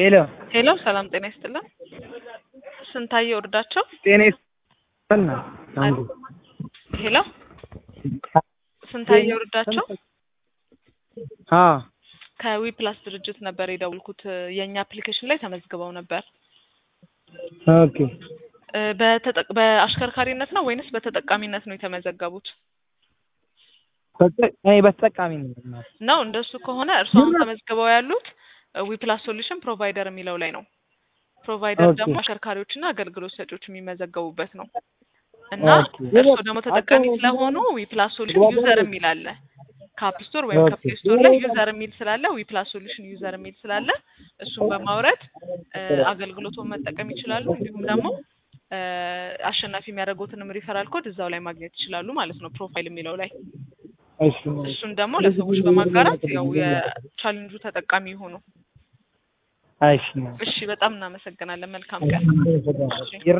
ሄሎ ሄሎ ሰላም ጤና ይስጥልን። ስንታየው እርዳቸው። ጤና ይስጥልን። አንዱ ሄሎ ስንታየው እርዳቸው አ ከዊ ፕላስ ድርጅት ነበር የደውልኩት። የእኛ አፕሊኬሽን ላይ ተመዝግበው ነበር። ኦኬ እ በተጠቅ- በአሽከርካሪነት ነው ወይንስ በተጠቃሚነት ነው የተመዘገቡት? በተ- እኔ በተጠቃሚ ነኝ። ነው እንደሱ ከሆነ እርሱ አሁን ተመዝግበው ያሉት ዊ ፕላስ ሶሉሽን ፕሮቫይደር የሚለው ላይ ነው። ፕሮቫይደር ኦኬ። ደግሞ አሽከርካሪዎችና አገልግሎት ሰጪዎች የሚመዘገቡበት ነው እና ኦኬ። እርሱ ደግሞ ተጠቃሚ ስለሆኑ ዊ ፕላስ ሶሉሽን ዩዘር የሚል አለ። ከአፕ ስቶር ወይም ከፕሌይ ስቶር ላይ ዩዘር የሚል ስላለ ዊ ፕላስ ሶሉሽን ዩዘር የሚል ስላለ እሱን በማውረድ እ አገልግሎቱን መጠቀም ይችላሉ። እንዲሁም ደግሞ እ አሸናፊ የሚያደርጉትንም ሪፈራል ኮድ እዛው ላይ ማግኘት ይችላሉ ማለት ነው ፕሮፋይል የሚለው ላይ እሺ እሱን ደግሞ ለሰዎች በማጋራት ያው የቻሌንጁ ተጠቃሚ ይሆኑ። እሺ እሺ፣ በጣም እናመሰግናለን። መልካም ቀን። ይረ